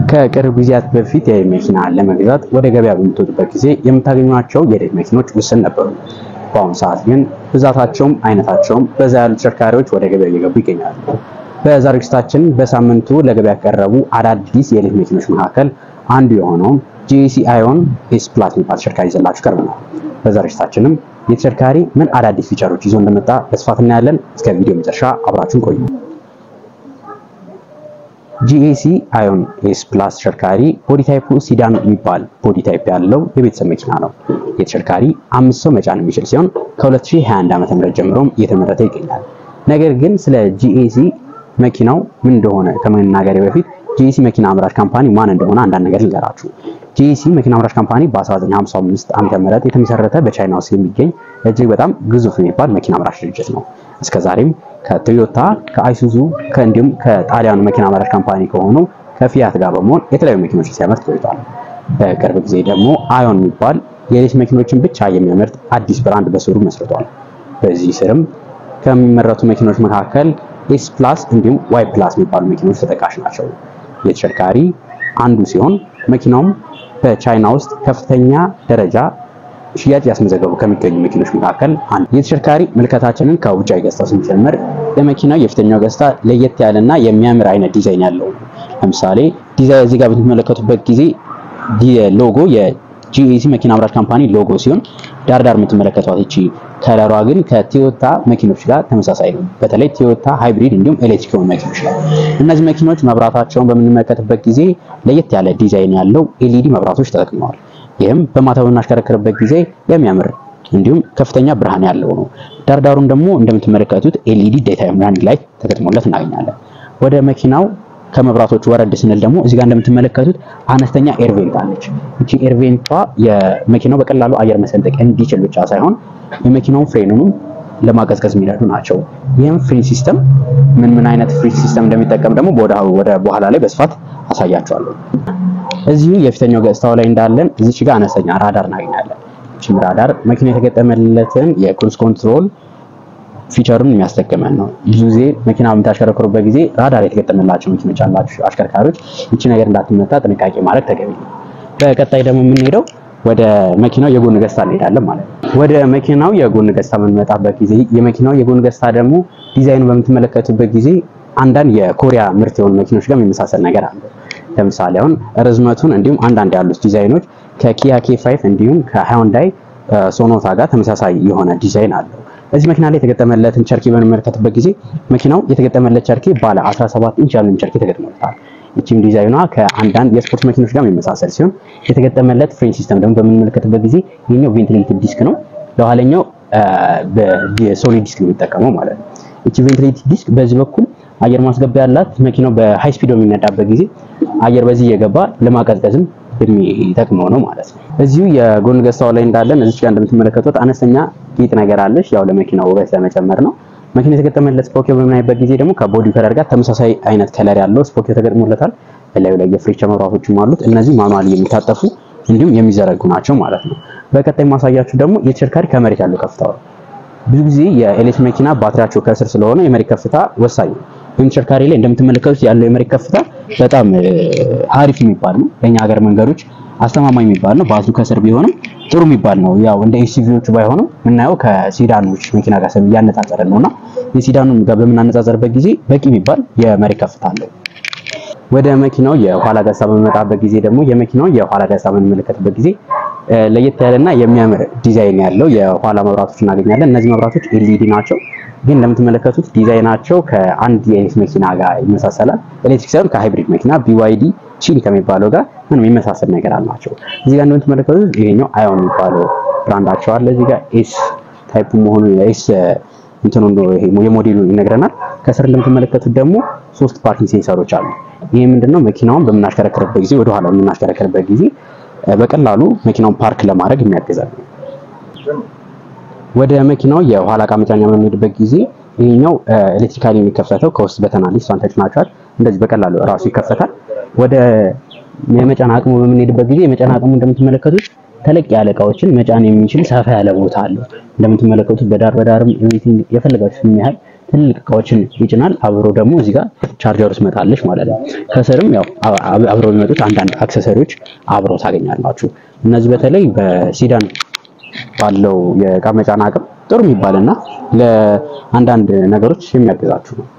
ከቅርብ ጊዜያት በፊት የኤሌክትሪክ መኪና ለመግዛት ወደ ገበያ በምትወጡበት ጊዜ የምታገኟቸው የኤሌክትሪክ መኪኖች ውስን ነበሩ። በአሁኑ ሰዓት ግን ብዛታቸውም አይነታቸውም በዛ ያሉ ተሽከርካሪዎች ወደ ገበያ እየገቡ ይገኛሉ። በዛሬው ዝግጅታችን በሳምንቱ ለገበያ ከቀረቡ አዳዲስ የኤሌክትሪክ መኪኖች መካከል አንዱ የሆነውን ጂኤሲ አዮን ኤስ ፕላስ የሚባል ተሽከርካሪ ይዘላችሁ ቀርበናል። በዛሬው ዝግጅታችንም የተሽከርካሪ ምን አዳዲስ ፊቸሮች ይዞ እንደመጣ በስፋት እናያለን። እስከ ቪዲዮ መጨረሻ አብራችሁን ቆዩ። ጂኤሲ አዮን ኤስ ፕላስ ተሽከርካሪ ቦዲ ታይፑ ሲዳን የሚባል ቦዲ ታይፕ ያለው የቤተሰብ መኪና ነው። የተሽከርካሪ አምስት ሰው መጫን የሚችል ሲሆን ከ2021 ዓ.ም ጀምሮም እየተመረተ ይገኛል። ነገር ግን ስለ ጂኤሲ መኪናው ምን እንደሆነ ከመናገሬ በፊት ጂኤሲ መኪና አምራች ካምፓኒ ማን እንደሆነ አንዳንድ ነገር ልንገራችሁ። ጂኤሲ መኪና አምራች ካምፓኒ በ1955 ዓ.ም ምህረት የተመሰረተ በቻይና ውስጥ የሚገኝ እጅግ በጣም ግዙፍ የሚባል መኪና አምራች ድርጅት ነው። እስከዛሬም ከቶዮታ ከአይሱዙ ከእንዲሁም ከጣሊያኑ መኪና አምራች ካምፓኒ ከሆኑ ከፊያት ጋር በመሆን የተለያዩ መኪኖችን ሲያመርት ቆይቷል። በቅርብ ጊዜ ደግሞ አዮን የሚባል የኤሌክትሪክ መኪኖችን ብቻ የሚያመርት አዲስ ብራንድ በስሩ መስርቷል። በዚህ ስርም ከሚመረቱ መኪኖች መካከል ኤስ ፕላስ እንዲሁም ዋይ ፕላስ የሚባሉ መኪኖች ተጠቃሽ ናቸው። የተሽከርካሪ አንዱ ሲሆን መኪናውም በቻይና ውስጥ ከፍተኛ ደረጃ ሽያጭ ያስመዘገቡ ከሚገኙ መኪኖች መካከል አንዱ። የተሽከርካሪ ምልከታችንን ከውጫዊ ገጽታው ስንጀምር የመኪናው የፊተኛው ገጽታ ለየት ያለና የሚያምር አይነት ዲዛይን ያለው ነው። ለምሳሌ ዲዛይን እዚህ ጋር በምትመለከቱበት ጊዜ ሎጎ የጂኤሲ መኪና አምራች ካምፓኒ ሎጎ ሲሆን ዳርዳር የምትመለከቷት እቺ ከለሯ ግን ከቶዮታ መኪኖች ጋር ተመሳሳይ ነው። በተለይ ቶዮታ ሃይብሪድ እንዲሁም ኤሌክትሪክ የሆኑ መኪኖች ላይ እነዚህ መኪኖች መብራታቸውን በምንመለከትበት ጊዜ ለየት ያለ ዲዛይን ያለው ኤልኢዲ መብራቶች ተጠቅመዋል። ይህም በማታ በምናሽከረክርበት ጊዜ የሚያምር እንዲሁም ከፍተኛ ብርሃን ያለው ነው። ዳርዳሩን ደግሞ እንደምትመለከቱት ኤልኢዲ ዴይታይም ራኒንግ ላይት ተገጥሞለት እናገኛለን። ወደ መኪናው ከመብራቶቹ ወረድ ስንል ደግሞ እዚህ ጋር እንደምትመለከቱት አነስተኛ ኤርቬንት አለች። እቺ ኤርቬንቷ የመኪናው በቀላሉ አየር መሰንጠቅ እንዲችል ብቻ ሳይሆን የመኪናውን ፍሬኑንም ለማቀዝቀዝ የሚረዱ ናቸው። ይህም ፍሪ ሲስተም ምን ምን አይነት ፍሪ ሲስተም እንደሚጠቀም ደግሞ ወደ በኋላ ላይ በስፋት አሳያቸዋለሁ። እዚሁ የፊተኛው ገጽታው ላይ እንዳለን እዚች ጋር አነስተኛ ራዳር እናገኛለን። እቺም ራዳር መኪና የተገጠመለትን የክሩዝ ኮንትሮል ፊቸሩን የሚያስጠቅመን ነው። ብዙ ጊዜ መኪና በምታሽከረክሩበት ጊዜ ራዳር የተገጠመላቸው መኪኖች ያላችሁ አሽከርካሪዎች እቺ ነገር እንዳትመታ ጥንቃቄ ማድረግ ተገቢ ነው። በቀጣይ ደግሞ የምንሄደው ወደ መኪናው የጎን ገጽታ እንሄዳለን ማለት ነው። ወደ መኪናው የጎን ገጽታ በምንመጣበት ጊዜ የመኪናው የጎን ገጽታ ደግሞ ዲዛይኑ በምትመለከቱበት ጊዜ አንዳንድ የኮሪያ ምርት የሆኑ መኪኖች ጋር የሚመሳሰል ነገር አለ። ለምሳሌ አሁን ርዝመቱን እንዲሁም አንዳንድ ያሉት ዲዛይኖች ከኪያ ኬ5 እንዲሁም ከሃይንዳይ ሶኖታ ጋር ተመሳሳይ የሆነ ዲዛይን አለው። እዚህ መኪና ላይ የተገጠመለትን ቸርኪ በምንመለከትበት ጊዜ መኪናው የተገጠመለት ቸርኪ ባለ 17 ኢንች ያለው ቸርኪ ተገጥሞለታል። ይቺም ዲዛይኗ ከአንዳንድ የስፖርት መኪኖች ጋር የሚመሳሰል ሲሆን የተገጠመለት ፍሬን ሲስተም ደግሞ በምንመለከትበት ጊዜ ይሄኛው ቬንቲሌትድ ዲስክ ነው። ለኋለኛው በሶሊድ ዲስክ ነው የሚጠቀመው ማለት ነው። ይቺ ቬንቲሌትድ ዲስክ በዚህ በኩል አየር ማስገቢያ ያላት መኪናው በሃይ ስፒድ በሚነዳበት ጊዜ አየር በዚህ እየገባ ለማቀዝቀዝም የሚጠቅመው ነው ማለት ነው። እዚሁ የጎን ገጽታው ላይ እንዳለን እዚች ጋር እንደምትመለከቱት አነስተኛ ጌጥ ነገር አለች። ያው ለመኪናው ውበት ለመጨመር ነው። መኪና የተገጠመለት ስፖኪዮ በምናይበት ጊዜ ደግሞ ከቦዲ ከለር ጋር ተመሳሳይ አይነት ከለር ያለው ስፖኪዮ ተገጥሞለታል። በላዩ ላይ የፍሬቻ መብራቶችም አሉት። እነዚህ ማኑዋሊ የሚታጠፉ እንዲሁም የሚዘረጉ ናቸው ማለት ነው። በቀጣይ ማሳያችሁ ደግሞ የተሽከርካሪ ከመሬት ያለው ከፍታ ነው። ብዙ ጊዜ የኤሌክትሪክ መኪና ባትሪያቸው ከስር ስለሆነ የመሬት ከፍታ ወሳኝ ነው። ይህም ተሽከርካሪ ላይ እንደምትመለከቱት ያለው የመሬት ከፍታ በጣም አሪፍ የሚባል ነው። ለኛ ሀገር መንገዶች አስተማማኝ የሚባል ነው። ባትሪው ከስር ቢሆንም ጥሩ የሚባል ነው። ያው እንደ ኤስዩቪዎቹ ባይሆንም የምናየው ከሲዳኖች መኪና ጋር እያነጻጸረ ነውና የሲዳኑ ጋር በምናነጻጸርበት ጊዜ በቂ የሚባል የመሬት ከፍታ አለው። ወደ መኪናው የኋላ ገጽታ በምንመጣበት ጊዜ ደግሞ የመኪናው የኋላ ገጽታ በምንመለከትበት ጊዜ ለየት ያለና የሚያምር ዲዛይን ያለው የኋላ መብራቶች እናገኛለን። እነዚህ መብራቶች ኤልኢዲ ናቸው። ግን እንደምትመለከቱት ዲዛይናቸው ከአንድ የኤሌክትሪክ መኪና ጋር ይመሳሰላል። ኤሌክትሪክ ሳይሆን ከሃይብሪድ መኪና ቢዋይዲ ቺን ከሚባለው ጋር ምንም የሚመሳሰል ነገር አላቸው። እዚህ ጋር እንደምትመለከቱት ይሄኛው አዮን የሚባለው ብራንዳቸው አለ። እዚህ ጋር ኤስ ታይፕ መሆኑ ኤስ እንትኑ ይሄ የሞዴሉ ይነግረናል። ከስር እንደምትመለከቱት ደግሞ ሶስት ፓርኪንግ ሴንሰሮች አሉ። ይሄ ምንድነው መኪናውን በምናሽከረክርበት ጊዜ ወደ ኋላ በምናሽከረክርበት ጊዜ በቀላሉ መኪናውን ፓርክ ለማድረግ የሚያግዛል። ወደ መኪናው የኋላ ዕቃ መጫኛ በምንሄድበት ጊዜ ይሄኛው ኤሌክትሪካሊ የሚከፈተው ከውስጥ በተናል እሷን ተጭናችኋል። እንደዚህ በቀላሉ ራሱ ይከፈታል። ወደ የመጫን አቅሙ በምንሄድበት ጊዜ የመጫን አቅሙ እንደምትመለከቱት ተለቅ ያለ እቃዎችን መጫን የሚችል ሰፋ ያለ ቦታ አለው። እንደምትመለከቱት በዳር በዳርም ኤቭሪቲንግ የፈለጋችሁትን ያህል ትልቅ እቃዎችን ይጭናል። አብሮ ደግሞ እዚህ ጋር ቻርጀር ውስጥ መጣለች ማለት ነው። ከስርም ያው አብረው የሚመጡት አንዳንድ አክሰሰሪዎች አብረው ታገኛላችሁ። እነዚህ በተለይ በሲዳን ባለው የእቃ መጫን አቅም ጥሩ የሚባልና ለአንዳንድ ነገሮች የሚያግዛችሁ ነው።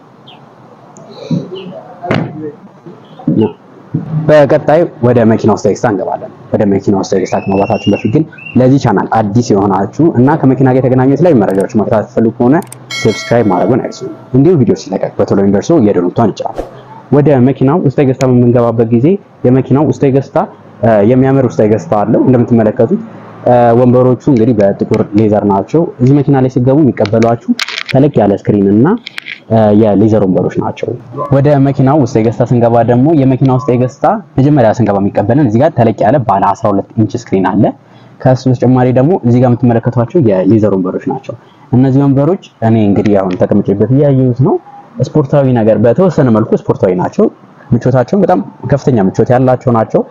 በቀጣይ ወደ መኪና ውስጥ ኤክስትራ እንገባለን። ወደ መኪና ውስጥ ኤክስትራ ከመግባታችን በፊት ግን ለዚህ ቻናል አዲስ የሆናችሁ እና ከመኪና ጋር የተገናኙ የተለያዩ መረጃዎች መከታተል ትፈልጉ ከሆነ ሰብስክራይብ ማድረጉን አይርሱ። እንዲሁም ቪዲዮ ሲለቀቅ በቶሎ እንዲደርሱ የደወል ምልክቱን ይጫኑ። ወደ መኪናው ውስጣዊ ገጽታ በምንገባበት ጊዜ የመኪናው ውስጣዊ ገጽታ የሚያምር ውስጣዊ ገጽታ አለው። እንደምትመለከቱት ወንበሮቹ እንግዲህ በጥቁር ሌዘር ናቸው። እዚህ መኪና ላይ ሲገቡ የሚቀበሏችሁ ተለቅ ያለ ስክሪን እና የሌዘር ወንበሮች ናቸው። ወደ መኪናው ውስጣዊ ገጽታ ስንገባ ደግሞ የመኪናው ውስጣዊ ገጽታ መጀመሪያ ስንገባ የሚቀበለን እዚህ ጋር ተለቅ ያለ ባለ 12 ኢንች ስክሪን አለ። ከሱ በተጨማሪ ደግሞ እዚህ ጋር የምትመለከቷቸው የሌዘር ወንበሮች ናቸው። እነዚህ ወንበሮች እኔ እንግዲህ አሁን ተቀምጬበት እያየሁት ነው። ስፖርታዊ ነገር በተወሰነ መልኩ ስፖርታዊ ናቸው። ምቾታቸውን በጣም ከፍተኛ ምቾት ያላቸው ናቸው።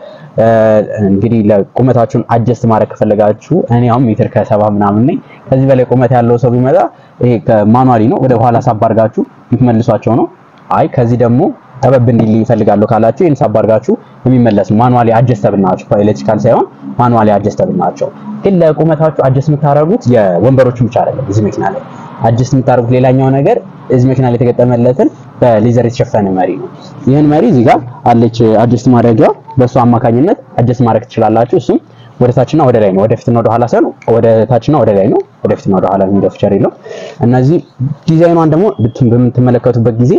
እንግዲህ ለቁመታችሁን አጀስት ማድረግ ከፈለጋችሁ እኔ አሁን ሜትር ከሰባ ምናምን ነኝ። ከዚህ በላይ ቁመት ያለው ሰው ቢመጣ ይሄ ከማኑዋሊ ነው ወደ ኋላ ሳብ አድርጋችሁ የምትመልሷቸው ነው። አይ ከዚህ ደግሞ ጠበብ እንዲል ይፈልጋሉ ካላችሁ ይሄን ሳብ አድርጋችሁ የሚመለስ ማኑዋሊ አጀስተብል ናቸው። ኤሌክትሪካል ሳይሆን ማኑዋሊ አጀስተብል ናቸው። ግን ለቁመታችሁ አጀስት የምታደርጉት የወንበሮቹን ብቻ አይደለም። እዚህ መኪና ላይ አጀስት የምታደርጉት ሌላኛው ነገር እዚህ መኪና ላይ የተገጠመለትን በሌዘር የተሸፈነ መሪ ነው። ይህን መሪ እዚህ ጋር አለች አጀስት ማድረጊያ፣ በእሱ አማካኝነት አጀስት ማድረግ ትችላላችሁ። እሱም ወደ ታችና ወደ ላይ ነው። ወደ ፊትና ወደ ኋላ ሳይሆን ወደ ታችና ወደ ላይ ነው። ወደ ፊትና ወደ ኋላ የሚለው ፊቸር የለው። እነዚህ ዲዛይኗን ደግሞ በምትመለከቱበት ጊዜ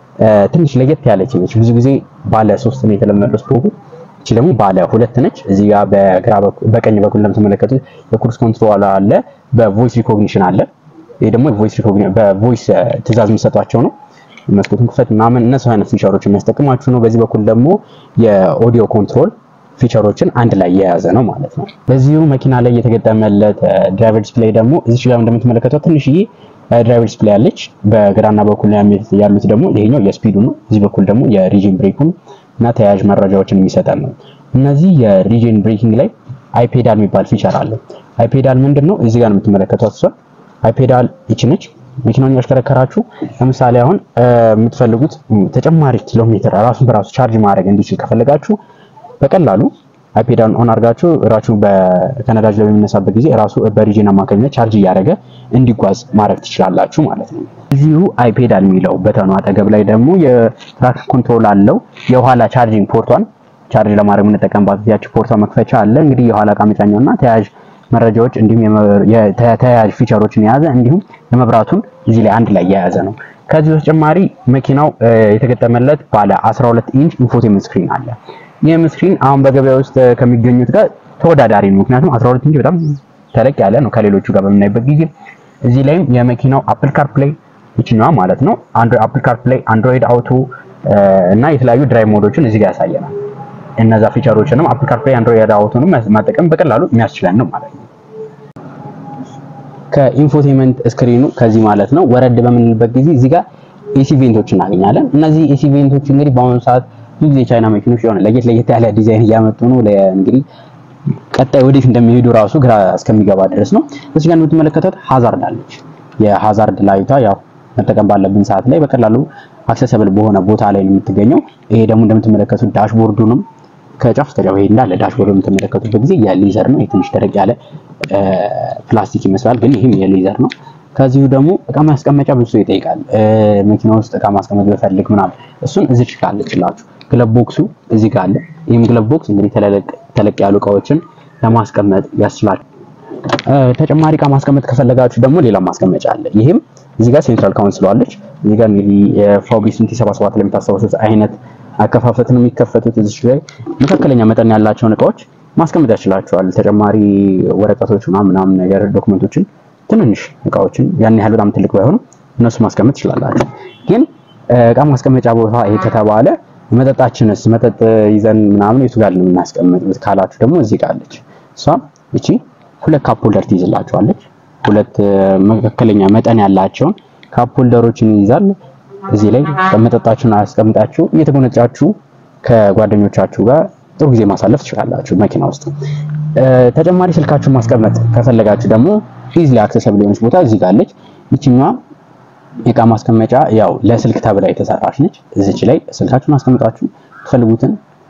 ትንሽ ለየት ያለች ነች። ብዙ ጊዜ ባለ ሶስት ነው የተለመደው ስፖኩ። እቺ ደግሞ ባለ ሁለት ነች። እዚህ ጋር በግራ በኩል በቀኝ በኩል እንደምትመለከቱት የክሩዝ ኮንትሮል አለ፣ በቮይስ ሪኮግኒሽን አለ። ይሄ ደግሞ ቮይስ ሪኮግኒሽን በቮይስ ትዕዛዝ የሚሰጧቸው ነው። መስኮቱን ክፈት ምናምን እነሱ አይነት ፊቸሮችን የሚያስጠቅማችሁ ነው። በዚህ በኩል ደግሞ የኦዲዮ ኮንትሮል ፊቸሮችን አንድ ላይ የያዘ ነው ማለት ነው። በዚሁ መኪና ላይ የተገጠመለት ድራይቨር ዲስፕሌይ ደግሞ እዚህ ጋር እንደምትመለከተው ትንሽዬ ድራይቨር ዲስፕሌይ አለች። በግራና በኩል ያሉት ደግሞ ይሄኛው የስፒዱ ነው። እዚህ በኩል ደግሞ የሪጅን ብሬኩን እና ተያያዥ መረጃዎችን የሚሰጠን ነው። እነዚህ የሪጅን ብሬኪንግ ላይ አይፔዳል የሚባል ፊቸር አለ። አይፔዳል ምንድን ነው? እዚህ ጋር ነው የምትመለከቷት እሷ አይፔዳል ይቺ ነች። መኪናውን ያሽከረከራችሁ ለምሳሌ አሁን የምትፈልጉት ተጨማሪ ኪሎ ሜትር ራሱን በራሱ ቻርጅ ማድረግ እንዲችል ከፈለጋችሁ በቀላሉ አይፔዳል ኦን አድርጋችሁ ራሱ ከነዳጅ ላይ በሚነሳበት ጊዜ ራሱ በሪጅን አማካኝነት ቻርጅ እያደረገ እንዲጓዝ ማድረግ ትችላላችሁ ማለት ነው። እዚሁ አይፔዳል የሚለው በተኑ አጠገብ ላይ ደግሞ የትራክ ኮንትሮል አለው። የኋላ ቻርጂንግ ፖርቷን ቻርጅ ለማድረግ የምንጠቀምባት ያቺ ፖርቷ መክፈቻ አለ። እንግዲህ የኋላ እቃ መጫኛውና ተያያዥ መረጃዎች እንዲሁም የተያያዥ ፊቸሮችን የያዘ እንዲሁም የመብራቱን እዚህ ላይ አንድ ላይ የያዘ ነው። ከዚህ በተጨማሪ መኪናው የተገጠመለት ባለ 12 ኢንች ኢንፎቴመንት ስክሪን አለ። ይህም ስክሪን አሁን በገበያ ውስጥ ከሚገኙት ጋር ተወዳዳሪ ነው። ምክንያቱም 12 ኢንች በጣም ተለቅ ያለ ነው ከሌሎቹ ጋር በምናይበት ጊዜ። እዚህ ላይም የመኪናው አፕል ካር ፕሌይ ይችኛዋ ማለት ነው አንድሮይድ አፕል ካር ፕሌይ፣ አንድሮይድ አውቶ እና የተለያዩ ድራይቭ ሞዶችን እዚህ ጋር ያሳየናል። እነዛ ፊቸሮችንም አፕል ካር ፕሌይ፣ አንድሮይድ አውቶንም መጠቀም በቀላሉ የሚያስችለን ነው ማለት ነው። ከኢንፎቴመንት ስክሪኑ ከዚህ ማለት ነው ወረድ በምንልበት ጊዜ እዚህ ጋር ኤሲ ቬንቶች እናገኛለን። እነዚህ ኤሲ ቬንቶች እንግዲህ በአሁኑ ሰዓት ብዙ ጊዜ ቻይና መኪኖች የሆነ ለየት ለየት ያለ ዲዛይን እያመጡ ነው። እንግዲህ ቀጣይ ወዴት እንደሚሄዱ ራሱ ግራ እስከሚገባ ድረስ ነው። እዚህ ጋር የምትመለከቱት ሃዛርድ አለች። የሃዛርድ ላይቷ ያው መጠቀም ባለብን ሰዓት ላይ በቀላሉ አክሰሰብል በሆነ ቦታ ላይ ነው የምትገኘው። ይሄ ደግሞ እንደምትመለከቱት ዳሽቦርዱንም ከጫፍ እስከ ጫፍ ይሄ እንዳለ ዳሽቦርድ የምትመለከቱበት ጊዜ የሌዘር ነው። የትንሽ ደረቅ ያለ ፕላስቲክ ይመስላል፣ ግን ይህም የሌዘር ነው። ከዚሁ ደግሞ እቃ ማስቀመጫ ብዙ ሰው ይጠይቃል። መኪና ውስጥ እቃ ማስቀመጥ በፈልግ ምናምን እሱን እዚች ጋር አለችላችሁ። ግለብ ቦክሱ እዚህ ጋር አለ። ይህም ግለብ ቦክስ እንግዲህ ተለቅ ያሉ እቃዎችን ለማስቀመጥ ያስችላል። ተጨማሪ እቃ ማስቀመጥ ከፈለጋችሁ ደግሞ ሌላ ማስቀመጫ አለ። ይህም እዚህ ጋር ሴንትራል ካውንስል አለች። እዚህ ጋር እንግዲህ የፋውቢ ስንቲ 77 ላይ የምታስታውሱት አይነት አከፋፈት ነው የሚከፈቱት። እዚህ ላይ መካከለኛ መጠን ያላቸውን እቃዎች ማስቀመጥ ያስችላቸዋል። ተጨማሪ ወረቀቶች ምናምን ምናምን ነገር ዶክመንቶችን፣ ትንንሽ እቃዎችን ያን ያህል በጣም ትልቅ ባይሆኑ እነሱ ማስቀመጥ ትችላላችሁ። ግን እቃ ማስቀመጫ ቦታ ይሄ ከተባለ መጠጣችንስ መጠጥ ይዘን ምናምን የቱ ጋር ነው የምናስቀምጥ ካላችሁ ደግሞ እዚህ ጋር አለች። እሷ እቺ ሁለት ካፕ ሆልደር ትይዝላችኋለች። ሁለት መካከለኛ መጠን ያላቸውን ካፕ ሆልደሮችን ይይዛል። እዚህ ላይ መጠጣችሁን አስቀምጣችሁ እየተጎነጫችሁ ከጓደኞቻችሁ ጋር ጥሩ ጊዜ ማሳለፍ ትችላላችሁ መኪና ውስጥ። ተጨማሪ ስልካችሁን ማስቀመጥ ከፈለጋችሁ ደግሞ ኢዝሊ አክሰሰብል የሆነች ቦታ እዚህ ጋር አለች። ይችኛዋ የእቃ ማስቀመጫ ያው ለስልክ ተብላ የተሰራች ነች። እዚች ላይ ስልካችሁን አስቀምጣችሁ የምትፈልጉትን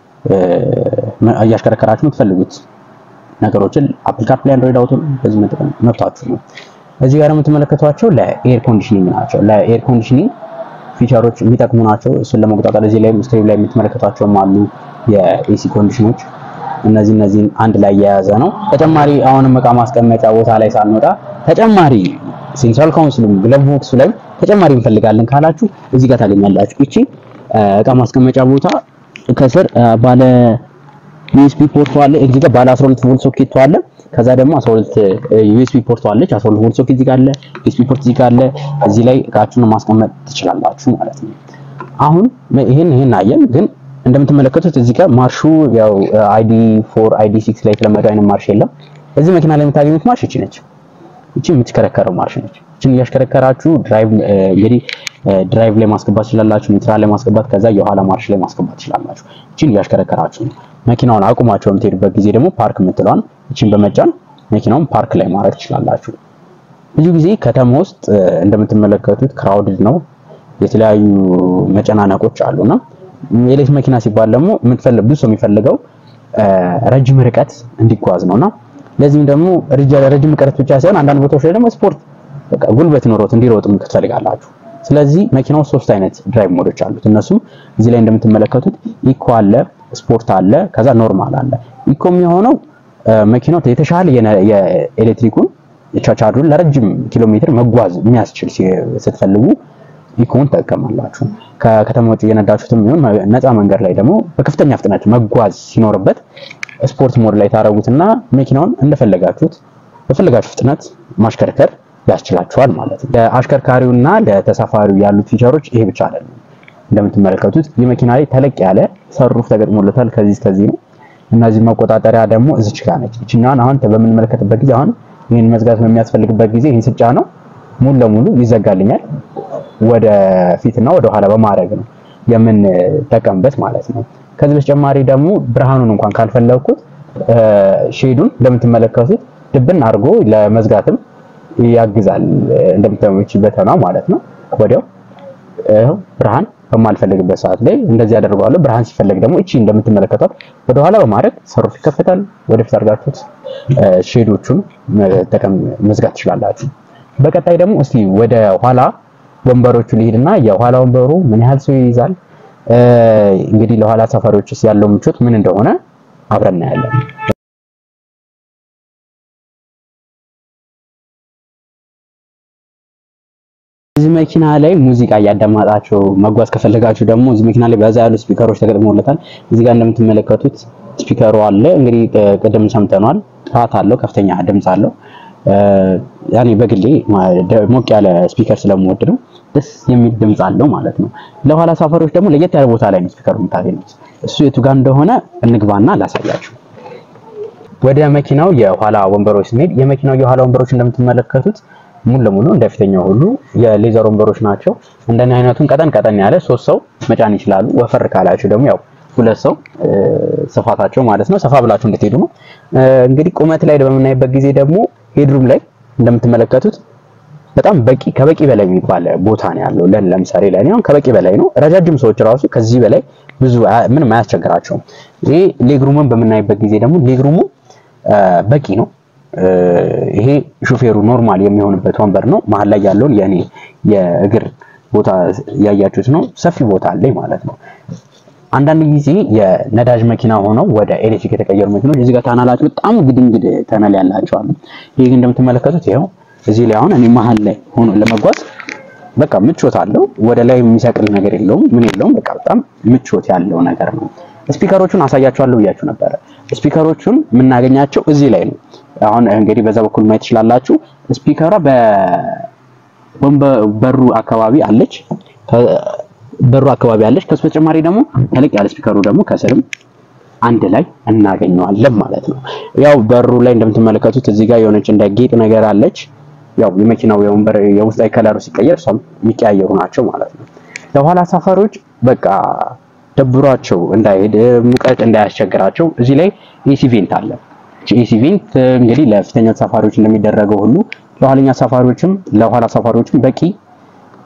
እያሽከረከራችሁ የምትፈልጉት ነገሮችን አፕል ካርፕላይ፣ አንድሮይድ አውቶ በዚህ መጠቀም መብታችሁ ነው። እዚህ ጋር የምትመለከቷቸው ለኤር ኮንዲሽኒንግ ናቸው። ለኤር ኮንዲሽኒንግ ፊቸሮች የሚጠቅሙ ናቸው። እሱን ለመቆጣጠር እዚህ ላይ ስክሪን ላይ የምትመለከቷቸውም አሉ የኤሲ ኮንዲሽኖች። እነዚህ እነዚህን አንድ ላይ የያዘ ነው። ተጨማሪ አሁንም እቃ ማስቀመጫ ቦታ ላይ ሳንወጣ ተጨማሪ ሴንትራል ካውንስሉ ግለብ ቦክሱ ላይ ተጨማሪ እንፈልጋለን ካላችሁ እዚህ ጋር ታገኛላችሁ። እቺ እቃ ማስቀመጫ ቦታ ከስር ባለ ዩኤስቢ ፖርቱ አለ። እዚህ ጋር ባለ 12 ቮልት ሶኬቱ አለ። ከዛ ደግሞ 12 ዩኤስቢ ፖርቱ አለች። 12 ቮልት ሶኬት እዚህ ጋር አለ። ዩኤስቢ ፖርት እዚህ ጋር አለ። እዚህ ላይ እቃችሁን ማስቀመጥ ትችላላችሁ ማለት ነው። አሁን ይሄን ይሄን አየን፣ ግን እንደምትመለከቱት እዚህ ጋር ማርሹ ያው አይዲ 4 አይዲ 6 ላይ የተለመደው አይነት ማርሽ የለም። እዚህ መኪና ላይ የምታገኙት ማርሽ እቺ ነች። እቺ የምትሽከረከረው ማርሽ ነች። እቺን እያሽከረከራችሁ ድራይቭ እንግዲህ ድራይቭ ላይ ማስገባት ትችላላችሁ፣ ኒውትራል ላይ ማስገባት፣ ከዛ የኋላ ማርሽ ላይ ማስገባት ትችላላችሁ። እቺን እያሽከረከራችሁ ነው። መኪናውን አቁማችሁ በምትሄዱበት ጊዜ ደግሞ ፓርክ የምትለዋን እቺን በመጫን መኪናውን ፓርክ ላይ ማድረግ ትችላላችሁ። ብዙ ጊዜ ከተማ ውስጥ እንደምትመለከቱት ክራውድድ ነው፣ የተለያዩ መጨናነቆች አሉና የኤሌክትሪክ መኪና ሲባል ደግሞ የምትፈልግ ብዙ ሰው የሚፈልገው ረጅም ርቀት እንዲጓዝ ነውና ለዚህም ደግሞ ረጅም ርቀት ብቻ ሳይሆን አንዳንድ ቦታዎች ላይ ደግሞ ስፖርት በቃ ጉልበት ኖሮት እንዲሮጥ ትፈልጋላችሁ። ስለዚህ መኪናው ሶስት አይነት ድራይቭ ሞዶች አሉት። እነሱም እዚህ ላይ እንደምትመለከቱት ኢኮ አለ፣ ስፖርት አለ፣ ከዛ ኖርማል አለ። ኢኮ የሚሆነው መኪናው የተሻለ የኤሌክትሪኩን ቻርጁን ለረጅም ኪሎ ሜትር መጓዝ የሚያስችል ስትፈልጉ ኢኮን ትጠቀማላችሁ። ከከተማ ውጭ እየነዳችሁትም ይሁን ነፃ መንገድ ላይ ደግሞ በከፍተኛ ፍጥነት መጓዝ ሲኖርበት ስፖርት ሞድ ላይ ታረጉትና መኪናውን እንደፈለጋችሁት በፈለጋችሁ ፍጥነት ማሽከርከር ያስችላችኋል ማለት ነው። ለአሽከርካሪውና ለተሳፋሪው ያሉት ፊቸሮች ይሄ ብቻ አይደለም። እንደምትመለከቱት የመኪና ላይ ተለቅ ያለ ሰሩፍ ተገጥሞለታል። ከዚህ እስከዚህ ነው። እነዚህ መቆጣጠሪያ ደግሞ እዚች ጋር ነች። እችኛዋን አሁን በምንመለከትበት ጊዜ አሁን ይህን መዝጋት በሚያስፈልግበት ጊዜ ይህን ስጫ ነው ሙሉ ለሙሉ ይዘጋልኛል። ወደ ፊትና ወደ ኋላ በማድረግ ነው የምንጠቀምበት ማለት ነው። ከዚህ በተጨማሪ ደግሞ ብርሃኑን እንኳን ካልፈለግኩት ሼዱን እንደምትመለከቱት ድብን አድርጎ ለመዝጋትም ያግዛል። እንደምትመለከቱት ነው ማለት ነው። ወዲያው ብርሃን በማልፈልግበት ሰዓት ላይ እንደዚህ ያደርገዋለሁ። ብርሃን ሲፈለግ ደግሞ እቺ እንደምትመለከቷት ወደ ኋላ በማድረግ ሰሩፍ ይከፈታል። ወደፊት አድርጋችሁት ሼዶቹን መጠቀም መዝጋት ትችላላችሁ። በቀጣይ ደግሞ እስቲ ወደ ኋላ ወንበሮቹ ልሂድና የኋላ ወንበሩ ምን ያህል ሰው ይይዛል፣ እንግዲህ ለኋላ ሰፋሪዎችስ ያለው ምቾት ምን እንደሆነ አብረን እናያለን። እዚህ መኪና ላይ ሙዚቃ እያዳማጣችሁ መጓዝ ከፈለጋችሁ ደግሞ እዚህ መኪና ላይ በዛ ያሉ ስፒከሮች ተገጥሞለታል። እዚህ ጋር እንደምትመለከቱት ስፒከሩ አለ። እንግዲህ ቅድም ሰምተኗል። ጥራት አለው፣ ከፍተኛ ድምፅ አለው። ያኔ በግሌ ሞቅ ያለ ስፒከር ስለምወድ ነው ደስ የሚል ድምፅ አለው ማለት ነው። ለኋላ ሳፋሪዎች ደግሞ ለየት ያለ ቦታ ላይ ነው ስፒከሩ የምታገኙት። እሱ የቱ ጋር እንደሆነ እንግባና ላሳያችሁ። ወደ መኪናው የኋላ ወንበሮች ስንሄድ የመኪናው የኋላ ወንበሮች እንደምትመለከቱት ሙሉ ለሙሉ እንደፊተኛው ሁሉ የሌዘር ወንበሮች ናቸው። እንደኔ አይነቱን ቀጠን ቀጠን ያለ ሶስት ሰው መጫን ይችላሉ። ወፈር ካላችሁ ደግሞ ያው ሁለት ሰው ስፋታቸው ማለት ነው። ሰፋ ብላችሁ እንድትሄዱ ነው። እንግዲህ ቁመት ላይ በምናይበት ጊዜ ደግሞ ሄድሩም ላይ እንደምትመለከቱት በጣም በቂ ከበቂ በላይ የሚባል ቦታ ነው ያለው። ለን ለምሳሌ ላይ አሁን ከበቂ በላይ ነው። ረጃጅም ሰዎች ራሱ ከዚህ በላይ ብዙ ምንም አያስቸግራቸውም። ይሄ ሌግሩምን በምናይበት ጊዜ ደግሞ ሌግሩሙ በቂ ነው። ይሄ ሹፌሩ ኖርማል የሚሆንበት ወንበር ነው። መሀል ላይ ያለውን የኔ የእግር ቦታ ያያችሁት ነው። ሰፊ ቦታ አለኝ ማለት ነው። አንዳንድ ጊዜ የነዳጅ መኪና ሆነው ወደ ኤሌክትሪክ የተቀየሩ መኪኖች እዚህ ጋር ታናላቸው በጣም ግድንግድ ተነል ያላቸው አሉ። ይሄ ግን እንደምትመለከቱት ይኸው እዚህ ላይ አሁን እኔ መሀል ላይ ሆኖ ለመጓዝ በቃ ምቾት አለው። ወደ ላይ የሚሰቅል ነገር የለውም፣ ምን የለውም። በቃ በጣም ምቾት ያለው ነገር ነው። ስፒከሮቹን አሳያችኋለሁ ብያችሁ ነበረ። ስፒከሮቹን የምናገኛቸው እዚህ ላይ ነው። አሁን እንግዲህ በዛ በኩል ማየት ትችላላችሁ። ስፒከሯ በበሩ አካባቢ አለች በሩ አካባቢ አለች። ከሱ በተጨማሪ ደግሞ ተለቅ ያለ ስፒከሩ ደግሞ ከስርም አንድ ላይ እናገኘዋለን ማለት ነው። ያው በሩ ላይ እንደምትመለከቱት እዚህ ጋር የሆነች እንደ ጌጥ ነገር አለች። ያው የመኪናው የወንበር የውስጣዊ ከለሩ ሲቀየር እሷም የሚቀያየሩ ናቸው ማለት ነው። ለኋላ ሳፋሪዎች በቃ ደብሯቸው እንዳይሄድ ሙቀት እንዳያስቸግራቸው እዚህ ላይ ኤሲ ቬንት አለ። ኤሲ ቬንት እንግዲህ ለፊተኛ ተሳፋሪዎች እንደሚደረገው ሁሉ ለኋለኛ ሳፋሪዎችም ለኋላ ሳፋሪዎችም በቂ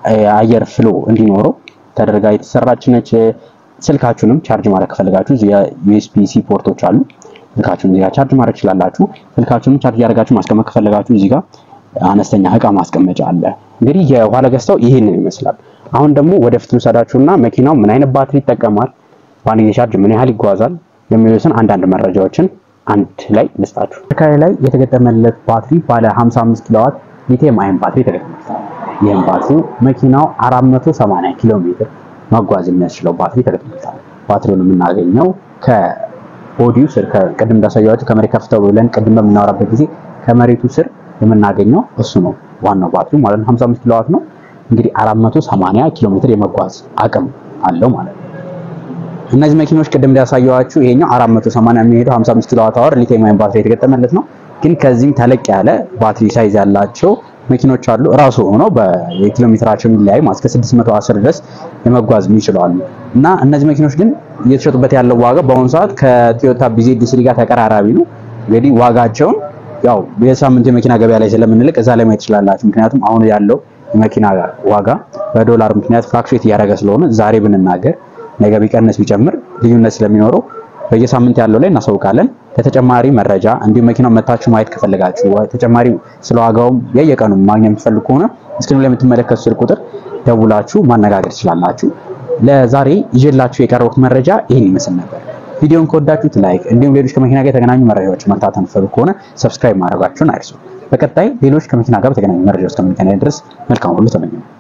አየር ፍሎ እንዲኖረው ተደርጋ የተሰራች ነች። ስልካችሁንም ቻርጅ ማድረግ ከፈለጋችሁ እዚህ ዩኤስቢ ሲ ፖርቶች አሉ። ስልካችሁን እዚህ ጋር ቻርጅ ማድረግ ትችላላችሁ። ስልካችሁንም ቻርጅ ያደርጋችሁ ማስቀመጥ ከፈለጋችሁ እዚህ ጋር አነስተኛ እቃ ማስቀመጫ አለ። እንግዲህ የኋላ ገጽታው ይሄንን ይመስላል። አሁን ደግሞ ወደፊት ልውሰዳችሁና መኪናው ምን አይነት ባትሪ ይጠቀማል፣ በአንድ ጊዜ ቻርጅ ምን ያህል ይጓዛል የሚሉትን አንዳንድ መረጃዎችን አንድ ላይ ልስጣችሁ። ተሽከርካሪ ላይ የተገጠመለት ባትሪ ባለ 55 ኪሎዋት ሊቲየም አየን ባትሪ ተገጥሞለታል። ይህም ባትሪ መኪናው 480 ኪሎ ሜትር መጓዝ የሚያስችለው ባትሪ ተገጥሞለታል። ባትሪውን የምናገኘው ከቦዲው ስር ቅድም እንዳሳያችሁ ከመሬት ከፍተው ብለን ቅድም በምናወራበት ጊዜ ከመሬቱ ስር የምናገኘው እሱ ነው ዋናው ባትሪው ማለት ነው። 55 ኪሎዋት ነው እንግዲህ 480 ኪሎ ሜትር የመጓዝ አቅም አለው ማለት ነው። እነዚህ መኪኖች ቅድም እንዳሳየዋችሁ ይሄኛው 480 የሚሄደው 55 ኪሎዋት አወር ሊቲየም አየን ባትሪ የተገጠመለት ነው። ግን ከዚህም ተለቅ ያለ ባትሪ ሳይዝ ያላቸው መኪኖች አሉ። ራሱ ሆኖ በኪሎ ሜትራቸው የሚለያይ እስከ 610 ድረስ የመጓዝ የሚችሉ አሉ እና እነዚህ መኪኖች ግን እየተሸጡበት ያለው ዋጋ በአሁኑ ሰዓት ከቶዮታ ቢዜድ ስሪ ጋር ተቀራራቢ ነው። እንግዲህ ዋጋቸውን ያው የሳምንት የመኪና ገበያ ላይ ስለምንልቅ እዛ ላይ ማየት ትችላላችሁ። ምክንያቱም አሁን ያለው የመኪና ዋጋ በዶላር ምክንያት ፍላክቹዌት እያደረገ ስለሆነ ዛሬ ብንናገር ነገ ቢቀንስ ቢጨምር ልዩነት ስለሚኖረው በየሳምንት ያለው ላይ እናሳውቃለን። ለተጨማሪ መረጃ እንዲሁም መኪናው መታችሁ ማየት ከፈለጋችሁ ተጨማሪ ስለ ዋጋውም የየቀኑ ማግኘት የምትፈልጉ ከሆነ እስክሪኑ ላይ የምትመለከቱ ስልክ ቁጥር ደውላችሁ ማነጋገር ትችላላችሁ። ለዛሬ ይዤላችሁ የቀረቡት መረጃ ይህን ይመስል ነበር። ቪዲዮን ከወዳችሁት ላይክ፣ እንዲሁም ሌሎች ከመኪና ጋር የተገናኙ መረጃዎች መከታተል የምትፈልጉ ከሆነ ሰብስክራይብ ማድረጋችሁን አይርሱ። በቀጣይ ሌሎች ከመኪና ጋር በተገናኙ መረጃዎች እስከምንገናኝ ድረስ መልካም ሁሉ ተመኘው።